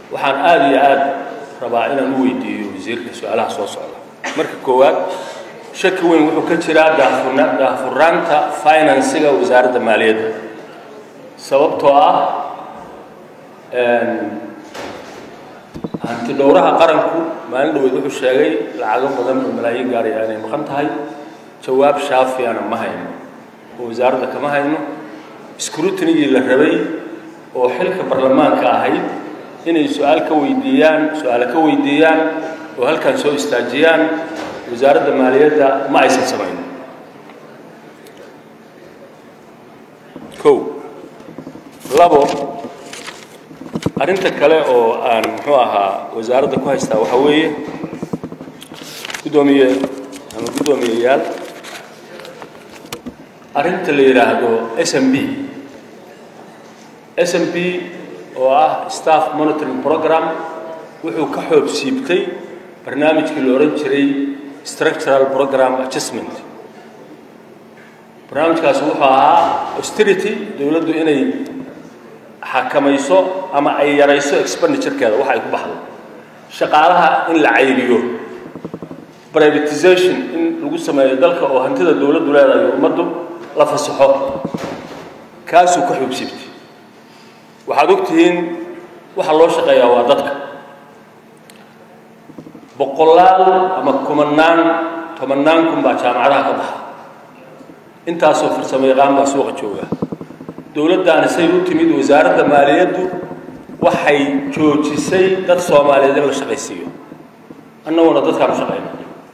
waxaan aada iyo aada rabaa inaan u weydiiyo wasiirka su-aalaha soo socda marka koowaad shaki weyn wuxuu ka jiraa daahfurna daahfuraanta finansiga wasaaradda maaliyadda sababtoo ah hanti dhowraha qaranku maalin dhaweyd wuxuu sheegay lacago badan oo malaayiin gaaraya inay maqan tahay jawaab shaafiyana ma hayno oo wasaaradda kama hayno scrutinigii la rabay oo xilka baarlamaanka ahayd inay su-aal ka weydiiyaan su-aale ka weydiiyaan oo halkan soo istaajiyaan wasaaradda maaliyadda ma aysan samayn kow labo arrinta kale oo aan muxuu ahaa wasaaradda ku haystaa waxaa weeye guddoomiye ama guddoomiyeyaal arrinta la yidhaahdo s m b s m b oo ah staff monitoring program wuxuu ka xoob siibtay barnaamijkii la odhan jiray structural program adjustment barnaamijkaasi wuxuu ahaa austerity dowladdu inay xakamayso ama ay yarayso expenditurekeeda waxa ay ku baxdo shaqaalaha in la cayriyo privatization in lagu sameeyo dalka oo hantida dowladdu leedahay ummaddu la fasaxo kaasuu ka xoob siibtay waxaad og tihiin waxa loo shaqeeyaa waa dadka boqolaal ama kumanaan tobannaan kun baa jaamacadaha ka baxa intaasoo farsamo yaqaan baa suuqa jooga dowladdaani say u timid wasaaradda maaliyaddu waxay joojisay dad soomaaliyeed in la shaqaysiiyo annaguna dadkaan u shaqayna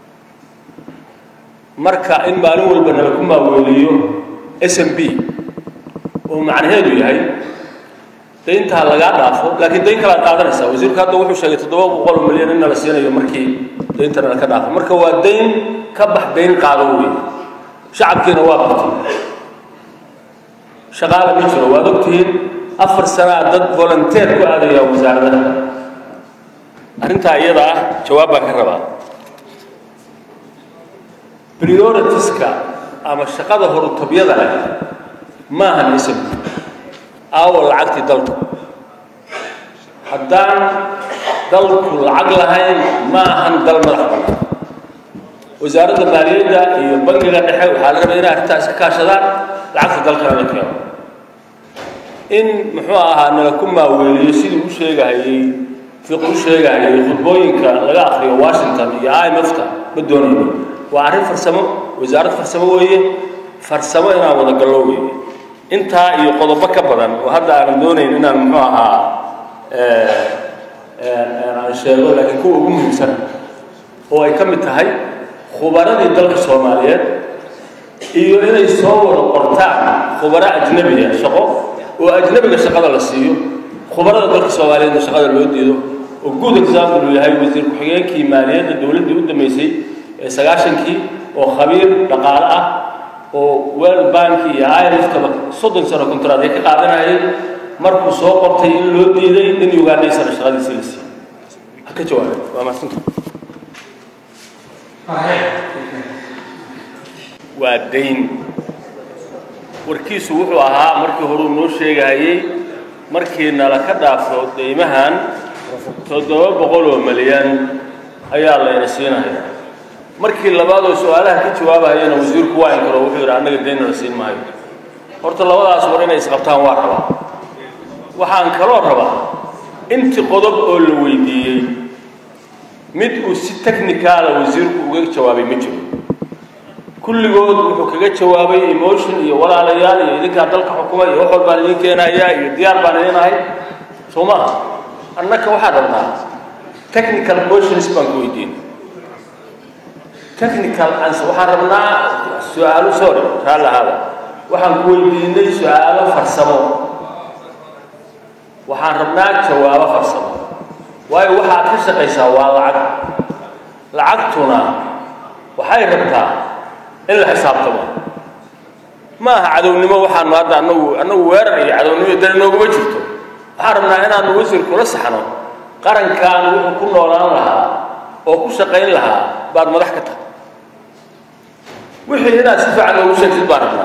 marka in maalin walba nala ku maaweeliyo s m b oo macnaheedu yahay dayntaa lagaa dhaafo laakiin dayn kalaad qaadanaysaa wasiirku hadda wuxuu sheegay toddoba boqol milyan in nala siinayo markii dayntana laka dhaafo marka waa dayn ka bax dayn qaado wey shacabkiina waa bartay shaqaala ma jiro waad ogtihiin afar sanaa dad volunteer ku aadaya wasaaradaha arrintaa iyada ah jawaab baan ka rabaa prioritiska ama shaqada horutobyada leh maahan ism aawo lacagtii dalku haddaan dalku lacag lahayn ma ahan dal madax bannaan wasaaradda maaliyadda iyo bangiga dhexe waxaa la rabay inay arrintaa iska kaashadaan lacagta dalkana la keeno in muxuu ahaa nala ku maaweeliyo sidii u sheegahayey fiq u sheegahayey khudbooyinka laga akriyo washington iyo i m f ta ma doonayno waa arrin farsamo wasaarad farsamo weeye farsamo inaan wada gallo weeye intaa iyo qodobo ka badan oo hadda aanan doonayn inaan muxuu ahaa aan sheego laakiin kuwa ugu muhiimsan oo ay ka mid tahay khubaradii dalka soomaaliyeed iyo inay soo wada qortaan khubaro ajnabiya shaqo oo ajnabiga shaqada la siiyo khubarada dalka soomaaliyeedna shaqada loo diido oo good example uu yahay wasiir ku-xigeenkii maaliyadda dowladdii u dambeysay ee sagaashankii oo khabiir dhaqaale ah oo world bank iyo imftaba soddon sano kontraad ay ka qaadanayay markuu soo qortay in loo diiday in ugandhaysana shaqadiisii la siiyo ha ka jawaabe waa mahadsanta waa dayn warkiisu wuxuu ahaa markii horuu noo sheegahayey markii nala ka dhaafo deymahan toddoba boqol oo milyan ayaa layna siinaya markii labaadoo su-aalaha ka jawaabahayana wasiirku waa inkaro wuxuu yidhi annaga daynna la siin maayo horta labadaas war inay isqabtaan waa rabaa waxaan kaloo rabaa intii qodob oo la weydiiyey mid uu si technicaala wasiirku uga jawaabay ma jiro kulligood wuxuu kaga jawaabay emotion iyo walaalayaal iyo idinkaa dalka xukuma iyo wax walbaan idin keenayaa iyo diyaar baan idin ahay soo maaha annaka waxaan rabnaa technical questions baan ku weydiin technical answer waxaan rabnaa su-aalo sorry raalli ahaada waxaan ku weydiinay su-aalo farsamo waxaan rabnaa jawaabo farsamo waayo waxaad ka shaqaysaa waa lacag lacagtuna waxay rabtaa in la xisaabtamo ma aha cadownimo waxaanu hadda anagu annagu weerar iyo cadownimo dani nooguma jirto waxaan rabnaa inaanu wasiir kula saxno qarankan wuxuu ku noolaan lahaa oo ku shaqayn lahaa baad madax ka tahay wixii inaad si fiican noogu sheegtid baan rabnaa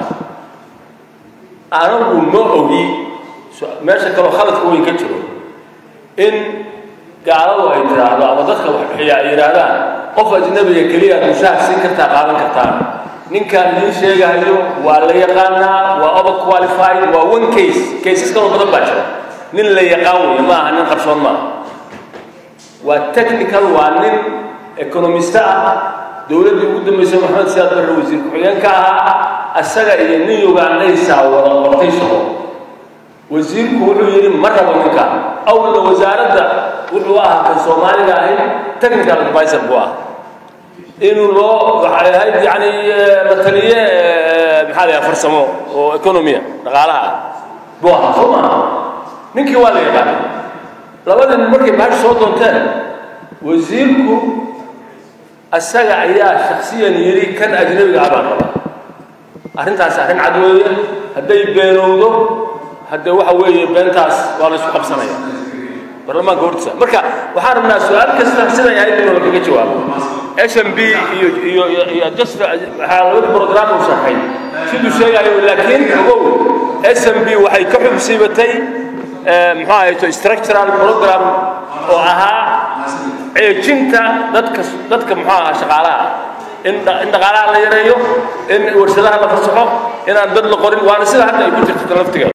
anagu ma ogi meesha kaloo khaladka weyn ka jiro in gaaladu ay tiraahdo ama dadka wax bixiya ay yidhaahdaan qof ajnabiga keliya mushaar siin kartaa qaadan kartaan ninkaan idiin sheegahayo waa la yaqaanaa waa over qualified waa one case cases kaloo badan baa jira nin la yaqaan weeye ma aha nin qarsoon maaha waa technical waa nin economista ah dowladdii ugu dambaysay maxamed siyaad barre wasiir ku-xigeenka ahaa asaga iyo nin ugandaysaa wada qortay shaqo wasiirku wuxuu yidhi ma rabo ninkaan awalna wasaaradda wuxuu ahaa kan soomaaliga ahayd technical advisor buu ah inuu loo waxay ahayd yani mataliye maxaa la yaha farsamo oo economia dhaqaalaha ah buu ahaa soo maaha ninkii waa la yaqaanay labadii nin markay baash soo doonteen wasiirku asaga ayaa shaksiyan yidhi kan ajnabiga ah baan rabaa arrintaas arrin cad weeye hadday beenowdo hadde waxa weeye beentaas waa la isku qabsanaya baarlamaanka hortiisa marka waxaan rabnaa su-aal kasta siday ahayd inuu lagaga jawaabo s m b iyo iyo iyo just waxaa labada program uu sharxay siduu sheegayo laakiin ogow s m b waxay ka xubsiibatay muxuu ahayto structural program oo ahaa ceejinta dadka dadka muxuu ahaa shaqaalaha in in dhaqaalaha la yareeyo in warshadaha la fasaxo inaan dad la qorin waana sida hadda ay ku jirto laftigeeda